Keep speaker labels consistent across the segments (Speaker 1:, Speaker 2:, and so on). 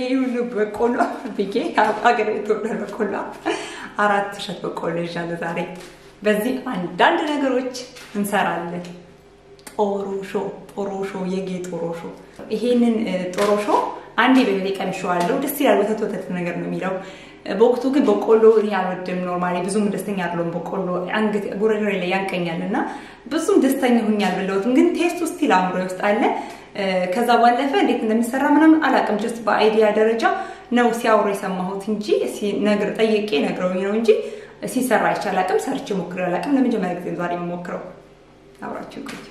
Speaker 1: ይሄ ሁሉ በቆሎ ብዬ ሀገር የተወለደ በቆሎ አራት እሸት በቆሎ ይዣለሁ ዛሬ። በዚህ አንዳንድ ነገሮች እንሰራለን። ጦሮሾ ጦሮሾ የጌ ጦሮሾ። ይሄንን ጦሮሾ አንዴ በቤቴ ቀምሼዋለሁ። ደስ ይላል። ወተት ወተት ነገር ነው የሚለው። በወቅቱ ግን በቆሎ እኔ አልወድም። ኖርማሊ ብዙም ደስተኛ አይደለሁም። በቆሎ አንገት ጉረሬ ላይ ያንቀኛል እና ብዙም ደስተኛ ሁኝ አልበላሁትም። ግን ቴስቱ ስቲል አእምሮ ውስጥ አለ። ከዛ ባለፈ እንዴት እንደሚሰራ ምናምን አላውቅም። ጀስት በአይዲያ ደረጃ ነው ሲያወሩ የሰማሁት እንጂ ነግር ጠየቄ ነግረውኝ ነው እንጂ ሲሰራ አይቼ አላውቅም። ሰርቼ ሞክሬ አላውቅም። ለመጀመሪያ ጊዜ ዛሬ የምሞክረው አብራችሁ ቆዩ።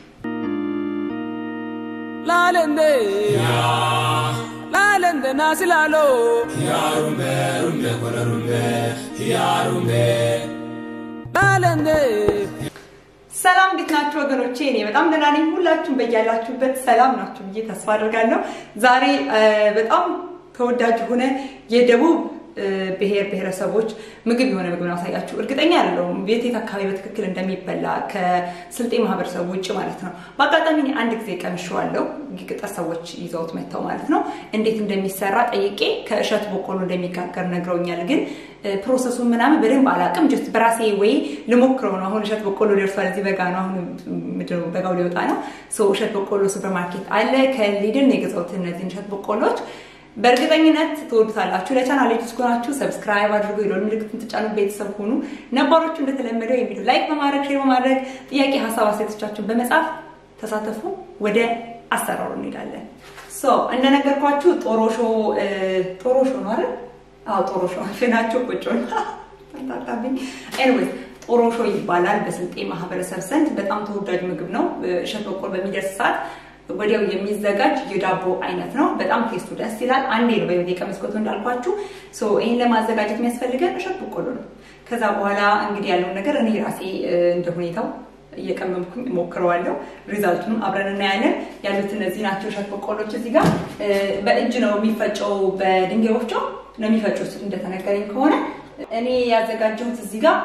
Speaker 2: lalende lalende nasilalo
Speaker 3: Yarumbe, rumbe, kola rumbe, yarumbe.
Speaker 2: lalende
Speaker 1: ሰላም እንዴት ናችሁ ወገኖቼ? እኔ በጣም ደህና ነኝ። ሁላችሁም በያላችሁበት ሰላም ናችሁ ብዬ ተስፋ አድርጋለሁ። ዛሬ በጣም ተወዳጅ የሆነ የደቡብ ብሔር ብሔረሰቦች ምግብ የሆነ ምግብ ነው አሳያችሁ። እርግጠኛ አይደለሁም የት የት አካባቢ በትክክል እንደሚበላ ከስልጤ ማህበረሰብ ውጭ ማለት ነው። በአጋጣሚ እኔ አንድ ጊዜ ቀምሼዋለሁ። ገጠር ሰዎች ይዘውት መጥተው ማለት ነው። እንዴት እንደሚሰራ ጠይቄ ከእሸት በቆሎ እንደሚጋገር ነግረውኛል። ግን ፕሮሰሱን ምናምን በደንብ አላውቅም። ጀስት በራሴ ወይ ልሞክረው ነው። አሁን እሸት በቆሎ ደርሷል። እዚህ በጋ ነው። አሁን ምንድነው በጋው ሊወጣ ነው። እሸት በቆሎ ሱፐርማርኬት አለ። ከሊድን የገዛሁት እነዚህን እሸት በቆሎች በእርግጠኝነት ትወዱታላችሁ። ለቻናል አዲስ ከሆናችሁ ሰብስክራይብ አድርጉ፣ የደወል ምልክቱን ተጫኑ፣ ቤተሰብ ሁኑ። ነባሮቹ እንደተለመደው የቪዲዮ ላይክ በማድረግ ሼር በማድረግ ጥያቄ፣ ሀሳብ አስተያየቶቻችሁን በመጻፍ ተሳተፉ። ወደ አሰራሩ እንሄዳለን። ሶ እንደነገርኳችሁ ጦሮሾ ጦሮሾ ነው አይደል? አዎ ጦሮሾ ፍናቸው ቁጭ ታጣብኝ። ኤኒዌይስ ጦሮሾ ይባላል በስልጤ ማህበረሰብ ዘንድ በጣም ተወዳጅ ምግብ ነው። እሸት በቆሎ በሚደርስ ሰዓት ወዲያው የሚዘጋጅ የዳቦ አይነት ነው። በጣም ቴስቱ ደስ ይላል። አንዴ ነው በቤት የቀመስኩት እንዳልኳችሁ። ይህን ለማዘጋጀት የሚያስፈልገን እሸት በቆሎ ነው። ከዛ በኋላ እንግዲህ ያለውን ነገር እኔ ራሴ እንደ ሁኔታው እየቀመምኩኝ ሞክረዋለሁ። ሪዛልቱንም አብረን እናያለን። ያሉት እነዚህ ናቸው እሸት በቆሎች። እዚህ ጋር በእጅ ነው የሚፈጨው፣ በድንጋይ ወፍጮ ነው የሚፈጩት እንደተነገረኝ ከሆነ። እኔ ያዘጋጀሁት እዚህ ጋር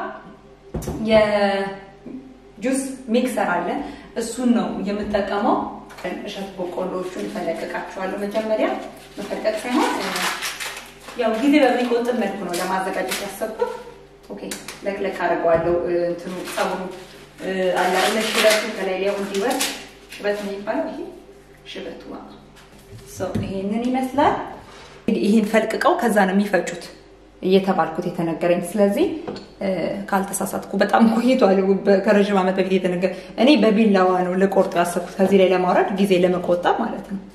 Speaker 1: የጁስ ሚክሰር አለ። እሱን ነው የምጠቀመው። እሸት በቆሎቹን እፈለቅቃቸዋለሁ። መጀመሪያ መፈለቅ ሳይሆን ያው ጊዜ በሚቆጥብ መልኩ ነው ለማዘጋጀት ያሰብኩት። ኦኬ ለቅለቅ አድርገዋለሁ። እንትኑ ጸጉሩ አለ አይደለ ሽበቱ ከላይ ሊያው እንዲወርድ ሽበት ነው የሚባለው። ይሄ ሽበቱ ይሄንን ይመስላል። ይህን ፈልቅቀው ከዛ ነው የሚፈጩት እየተባልኩት የተነገረኝ። ስለዚህ ካልተሳሳትኩ በጣም ቆይቷል፣ ከረዥም ዓመት በፊት የተነገረ እኔ በቢላዋ ነው ልቆርጦ ያሰብኩት ከዚህ ላይ ለማውረድ ጊዜ ለመቆጠብ ማለት ነው።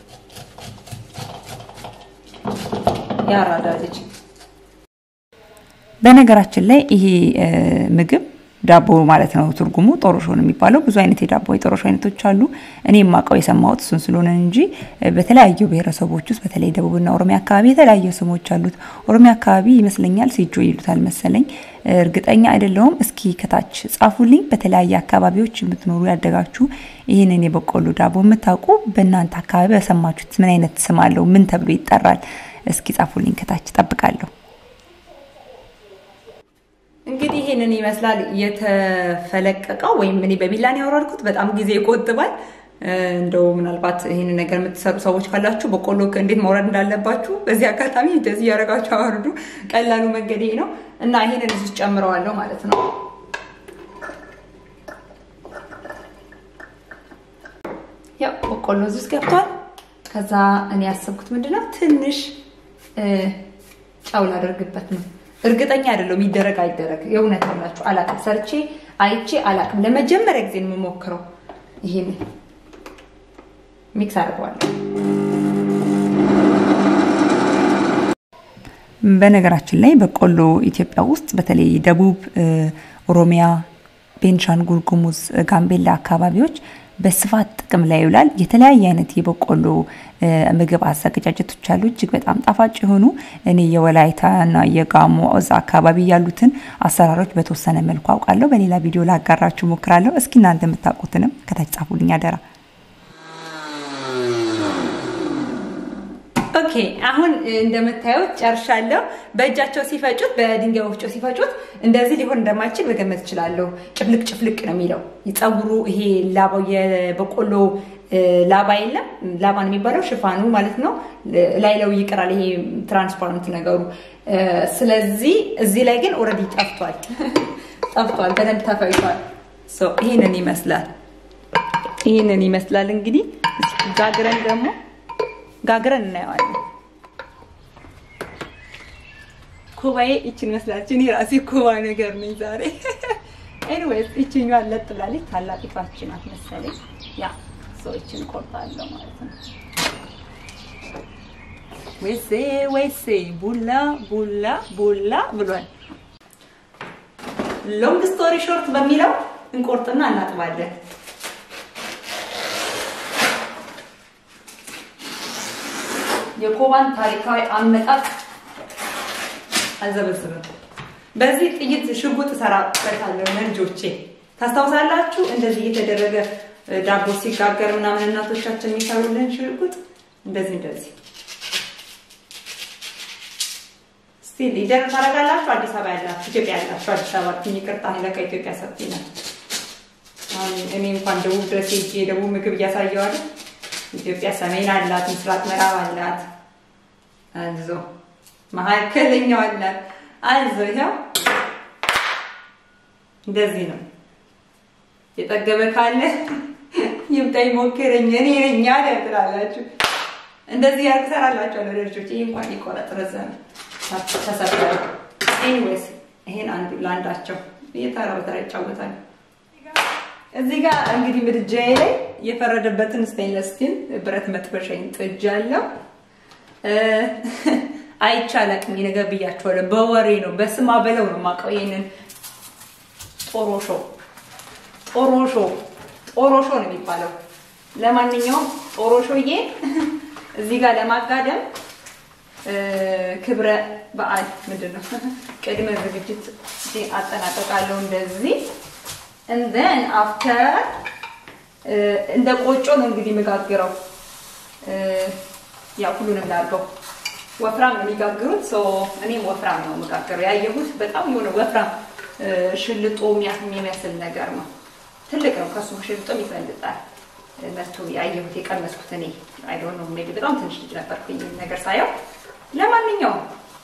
Speaker 1: ያራዳ ልጅ። በነገራችን ላይ ይሄ ምግብ ዳቦ ማለት ነው ትርጉሙ ጦሮሾ ነው የሚባለው። ብዙ አይነት የዳቦ የጦሮሾ አይነቶች አሉ። እኔ የማውቀው የሰማሁት እሱን ስለሆነ እንጂ በተለያዩ ብሔረሰቦች ውስጥ በተለይ ደቡብና ኦሮሚያ አካባቢ የተለያዩ ስሞች አሉት። ኦሮሚያ አካባቢ ይመስለኛል ሴጆ ይሉታል መሰለኝ፣ እርግጠኛ አይደለሁም። እስኪ ከታች ጻፉልኝ። በተለያየ አካባቢዎች የምትኖሩ ያደጋችሁ ይህንን የበቆሎ ዳቦ የምታውቁ በእናንተ አካባቢ በሰማችሁት ምን አይነት ስም አለው? ምን ተብሎ ይጠራል? እስኪ ጻፉልኝ ከታች ጠብቃለሁ። እንግዲህ ይሄንን ይመስላል የተፈለቀቀው፣ ወይም እኔ በቢላን ያወረድኩት። በጣም ጊዜ ይቆጥባል። እንደው ምናልባት ይህን ነገር የምትሰሩ ሰዎች ካላችሁ በቆሎ እንዴት ማውረድ እንዳለባችሁ በዚህ አጋጣሚ እንደዚህ እያደረጋችሁ አወርዱ። ቀላሉ መንገድ ይሄ ነው እና ይሄንን እዚህ ጨምረዋለሁ ማለት ነው። ያው በቆሎ እዚህ ውስጥ ገብቷል። ከዛ እኔ ያሰብኩት ምንድነው ትንሽ ጨው ላደርግበት ነው። እርግጠኛ አይደለሁም ይደረግ አይደረግ። የእውነት ሆናችሁ አላቅም። ሰርቼ አይቼ አላቅም። ለመጀመሪያ ጊዜ ነው የምሞክረው። ይሄን ሚክስ አድርገዋለሁ። በነገራችን ላይ በቆሎ ኢትዮጵያ ውስጥ በተለይ ደቡብ ኦሮሚያ፣ ቤንሻንጉል ጉሙዝ፣ ጋምቤላ አካባቢዎች በስፋት ጥቅም ላይ ይውላል። የተለያየ አይነት የበቆሎ ምግብ አዘገጃጀቶች አሉ፣ እጅግ በጣም ጣፋጭ የሆኑ። እኔ የወላይታና የጋሞ እዛ አካባቢ ያሉትን አሰራሮች በተወሰነ መልኩ አውቃለሁ። በሌላ ቪዲዮ ላጋራችሁ ሞክራለሁ። እስኪ እናንተ የምታውቁትንም ከታች ጻፉልኝ አደራ። ኦኬ አሁን እንደምታዩት ጨርሻለሁ። በእጃቸው ሲፈጩት በድንጋይ ወፍጮ ሲፈጩት እንደዚህ ሊሆን እንደማይችል መገመት እችላለሁ። ጭፍልቅ ጭፍልቅ ነው የሚለው ፀጉሩ ይሄ ላባው የበቆሎ ላባ የለም ላባ ነው የሚባለው ሽፋኑ ማለት ነው። ላይ ለው ይቀራል ይሄ ትራንስፓረንት ነገሩ። ስለዚህ እዚህ ላይ ግን ኦልሬዲ ጠፍቷል ጠፍቷል፣ በደንብ ተፈጭቷል። ይህንን ይመስላል ይህንን ይመስላል እንግዲህ ጋግረን ደግሞ ጋግረን እናየዋለን። ኩባዬ ይችን መስላችሁ እኔ ራሴ ኩባ ነገር ነኝ ዛሬ። ኤኒዌይስ ይችኛዋ ለጥ ብላለች። ታላቂቷችን ናት መሰለኝ። ያ ሰው ይችን ቆርጣለሁ ማለት ነው። ወይሴ ወይሴ ቡላ ቡላ ቡላ ብሏል። ሎንግ ስቶሪ ሾርት በሚለው እንቆርጥና እናጥባለን። የኮባን ታሪካዊ አመጣጥ አልዘበዝብም። በዚህ ጥይት ሽጉጥ እሰራበታለሁ ለልጆቼ። ታስታውሳላችሁ? እንደዚህ እየተደረገ ዳቦ ሲጋገር ምናምን እናቶቻችን የሚሰሩልን ሽጉጥ እንደዚህ እንደዚህ። እስቲ ሊደር ታደርጋላችሁ። አዲስ አበባ ያላችሁ፣ ኢትዮጵያ ያላችሁ አዲስ አበባ ትኝ ይቅርታ፣ ለካ ኢትዮጵያ ሰፊ ነው። እኔ እንኳን ደቡብ ድረስ ሄጄ የደቡብ ምግብ እያሳየዋለሁ። ኢትዮጵያ ሰሜን አላት፣ ምስራቅ ምዕራብ አላት። አዞ መካከለኛው አላት። አዞ ይኸው እንደዚህ ነው። የጠገበ ካለ ይምጣ ይሞክረኝ እኔ ነኝ አለ ትላላችሁ። እንደዚህ ያርግ ሰራላችኋለሁ ለልጆች። ይሄ እንኳን ይቆረጥ ረዘመ ተሰበረ። ኤኒዌይስ ይሄን አንዱ ለአንዳቸው እየተራ በተራ ይጫወታል። እዚህ ጋር እንግዲህ ምድጃዬ ላይ የፈረደበትን ስቴንለስ ስቲል ብረት መጥበሻዬን ጥጃለሁ። አይቻላቅም ነገር ብያቸዋለሁ። በወሬ ነው በስማ በለው ነው የማውቀው። ይሄንን ጦሮሾ ጦሮሾ ጦሮሾ ነው የሚባለው። ለማንኛውም ጦሮሾዬ እዚህ ጋር ለማጋደም ክብረ በዓል ምንድን ነው ቅድመ ዝግጅት አጠናቀቃለሁ እንደዚህ እንደን አፍተር እንደ ቆጮ ነው እንግዲህ የምጋግረው። ያው ሁሉንም ላድርገው። ወፍራም ነው የሚጋግሩት። እኔም ወፍራም ነው የምጋግረው። ያየሁት በጣም የሆነ ወፍራም ሽልጦ የሚመስል ነገር ነው። ትልቅ ነው፣ ከሱ ሽልጦም ይፈልጣል። መቶ ያየሁት የቀመስኩት እኔ አይ ዶንት ኖ ሜቢ በጣም ትንሽ ልጅ ነበርኩኝ ነገር ሳየው። ለማንኛውም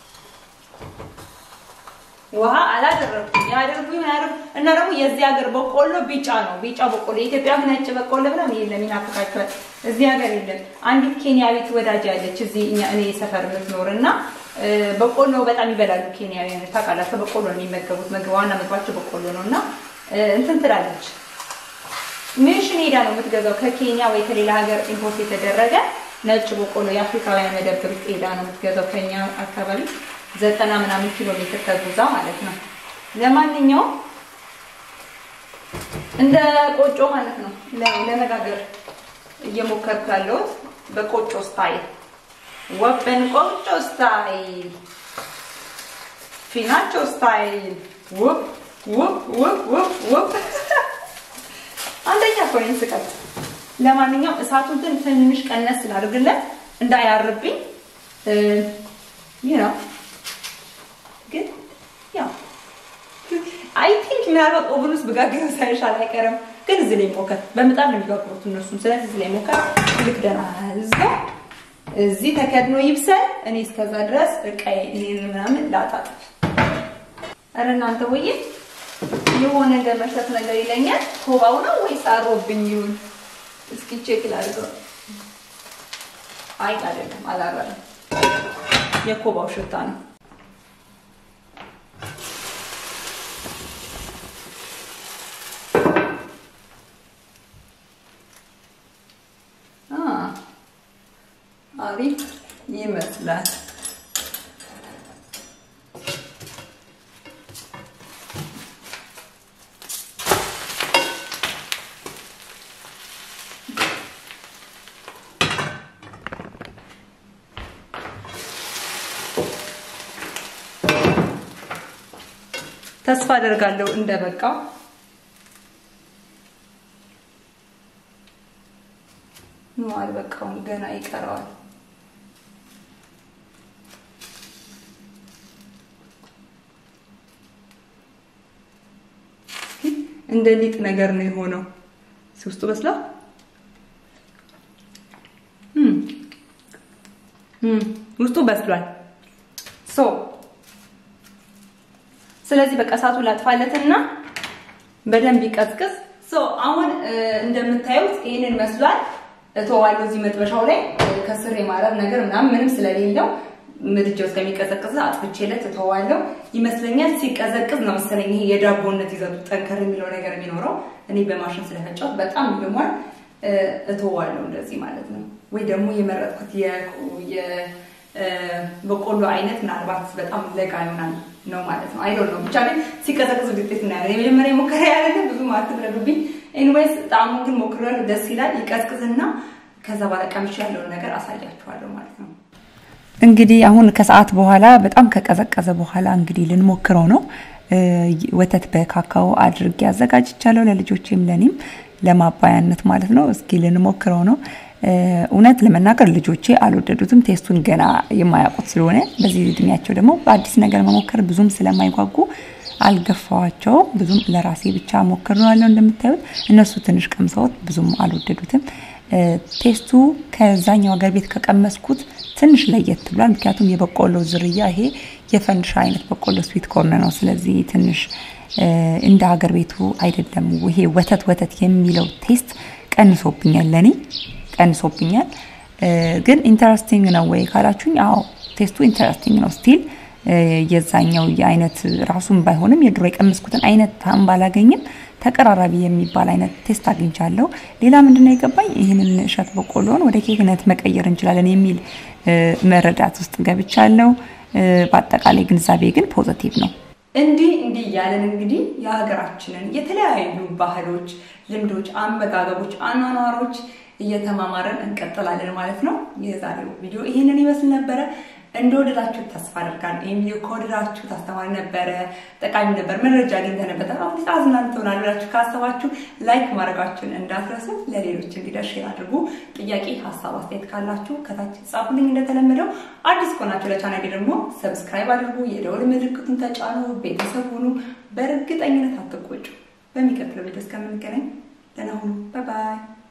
Speaker 1: ውሃ አላደረግኩም። ያደርጉኝ ያደርጉ እና ደግሞ የዚህ ሀገር በቆሎ ቢጫ ነው። ቢጫ በቆሎ የኢትዮጵያ ነጭ በቆሎ ብለን የለም ይናፍቃቸዋል። እዚህ ሀገር የለም። አንዲት ኬንያዊት ወዳጅ ያለች እዚህ እኛ እኔ ሰፈር የምትኖር እና በቆሎ በጣም ይበላሉ ኬንያውያን። ታውቃላችሁ፣ በቆሎ ነው የሚመገቡት። ምግብ ዋና ምግባቸው በቆሎ ነው እና እንትን ትላለች። ሚሽን ሄዳ ነው የምትገዛው ከኬንያ ወይ ከሌላ ሀገር ኢምፖርት የተደረገ ነጭ በቆሎ የአፍሪካውያን መደብር ሄዳ ነው የምትገዛው ከኛ አካባቢ ዘጠና ምናምን ኪሎ ሜትር ተጉዛ ማለት ነው። ለማንኛውም እንደ ቆጮ ማለት ነው ለመጋገር እየሞከርኩ ያለሁት በቆጮ ስታይል፣ ወበን ቆጮ ስታይል፣ ፊናቾ ስታይል ውብ ውብ ውብ ውብ ውብ አንደኛ እኮ ነኝ ስቀጥ። ለማንኛውም እሳቱን ትንሽ ቀነስ ስላደርግለት እንዳያርብኝ ይህ ነው ግን ያው አይ ቲንክ ምናልባት ኦቨን ውስጥ ብጋግረው ሳይሻል አይቀርም። ግን እዚህ ላይ ሞከር በምጣድ ነው የሚጋግሩት እነሱም። ስለዚህ እዚህ ላይ ሞከር ልክ ደህና እዛው እዚህ ተከድኖ ይብሰል። እኔ እስከዛ ድረስ እቃዬ እኔን ምናምን ላጣጥፍ። ኧረ እናንተ ወዬ የሆነ እንደ መሸት ነገር ይለኛል። ኮባው ነው ወይስ አሮብኝ ይሁን? እስኪ ቼክ ላድርገው። አይ አይደለም፣ አላረረም። የኮባው ሽታ ነው። አሪፍ ይመስላል። ተስፋ አደርጋለሁ እንደበቃው። ኖ አልበቃውም፣ ገና ይቀረዋል። እንደ ሊጥ ነገር ነው የሆነው። ውስጡ በስላ ውስጡ በስሏል። ሶ ስለዚህ በቃ እሳቱ ላጥፋለትና በደንብ ይቀዝቅዝ። ሶ አሁን እንደምታዩት ይህንን መስሏል። እተዋለሁ እዚህ መጥበሻው ላይ ከስር የማረር ነገር ምናምን ምንም ስለሌለው ምድጃው እስከሚቀዘቅዝ አጥፍቼለት እተዋለሁ ይመስለኛል። ሲቀዘቅዝ ነው መሰለኝ ይሄ የዳቦነት ይዘቱ ጠንከር የሚለው ነገር የሚኖረው። እኔ በማሽን ስለፈጫሁት በጣም ይልሟል። እተዋለሁ እንደዚህ ማለት ነው። ወይ ደግሞ የመረጥኩት የበቆሎ አይነት ምናልባት በጣም ለጋ ይሆናል ነው ማለት ነው። አይዶል ነው ብቻ ግን ሲቀዘቅዝ ውጤት እናያለን። የመጀመሪያ ሞከራ ያለ ብዙ አትፍረዱብኝ። ኤኒዌይስ ጣዕሙን ግን ሞክሬያለሁ። ደስ ይላል። ይቀዝቅዝና ከዛ በኋላ ቀምሼ ያለውን ነገር አሳያችኋለሁ ማለት ነው። እንግዲህ አሁን ከሰዓት በኋላ በጣም ከቀዘቀዘ በኋላ እንግዲህ ልንሞክረው ነው። ወተት በካካኦ አድርጌ አዘጋጅቻለሁ ለልጆቼም ለኔም ለማባያነት ማለት ነው። እስኪ ልንሞክረው ነው። እውነት ለመናገር ልጆቼ አልወደዱትም። ቴስቱን ገና የማያውቁት ስለሆነ በዚህ እድሜያቸው ደግሞ በአዲስ ነገር መሞከር ብዙም ስለማይጓጉ አልገፋዋቸውም። ብዙም ለራሴ ብቻ ሞክሬዋለሁ። እንደምታዩት እነሱ ትንሽ ቀምሰውት ብዙም አልወደዱትም። ቴስቱ ከዛኛው ሀገር ቤት ከቀመስኩት ትንሽ ለየት ብሏል። ምክንያቱም የበቆሎ ዝርያ ይሄ የፈንድሻ አይነት በቆሎ ስዊት ኮርን ነው። ስለዚህ ትንሽ እንደ ሀገር ቤቱ አይደለም። ይሄ ወተት ወተት የሚለው ቴስት ቀንሶብኛል፣ ለኔ ቀንሶብኛል። ግን ኢንተረስቲንግ ነው ወይ ካላችሁኝ፣ አዎ ቴስቱ ኢንተረስቲንግ ነው ስቲል የዛኛው የአይነት ራሱን ባይሆንም የድሮ የቀመስኩትን አይነት ታም ባላገኝም ተቀራራቢ የሚባል አይነት ቴስት አግኝቻለሁ። ሌላ ምንድነው የገባኝ ይህንን እሸት በቆሎን ወደ ኬክነት መቀየር እንችላለን የሚል መረዳት ውስጥ ገብቻለሁ። በአጠቃላይ ግንዛቤ ግን ፖዘቲቭ ነው። እንዲህ እንዲህ እያለን እንግዲህ የሀገራችንን የተለያዩ ባህሎች፣ ልምዶች፣ አመጋገቦች፣ አኗኗሮች እየተማማረን እንቀጥላለን ማለት ነው። የዛሬው ቪዲዮ ይህንን ይመስል ነበረ። እንደወደዳችሁት ተስፋ አድርጋለሁ። ይህም ቪዲዮ ከወደዳችሁት አስተማሪ ነበረ፣ ጠቃሚ ነበር፣ መረጃ አግኝተንበት አሁን አዝናን ትሆናል ብላችሁ ካሰባችሁ ላይክ ማድረጋችሁን እንዳትረሱ። ለሌሎች እንዲደርስ ሼር አድርጉ። ጥያቄ፣ ሀሳብ፣ አስተያየት ካላችሁ ከታች ጻፉልኝ። እንደተለመደው አዲስ ከሆናችሁ ለቻናሌ ደግሞ ሰብስክራይብ አድርጉ፣ የደወል ምልክቱን ተጫኑ፣ ቤተሰብ ሁኑ። በእርግጠኝነት አትቆጩ። በሚቀጥለው ቪዲዮ እስከምንገናኝ ደህና ሁኑ። ባይ ባይ።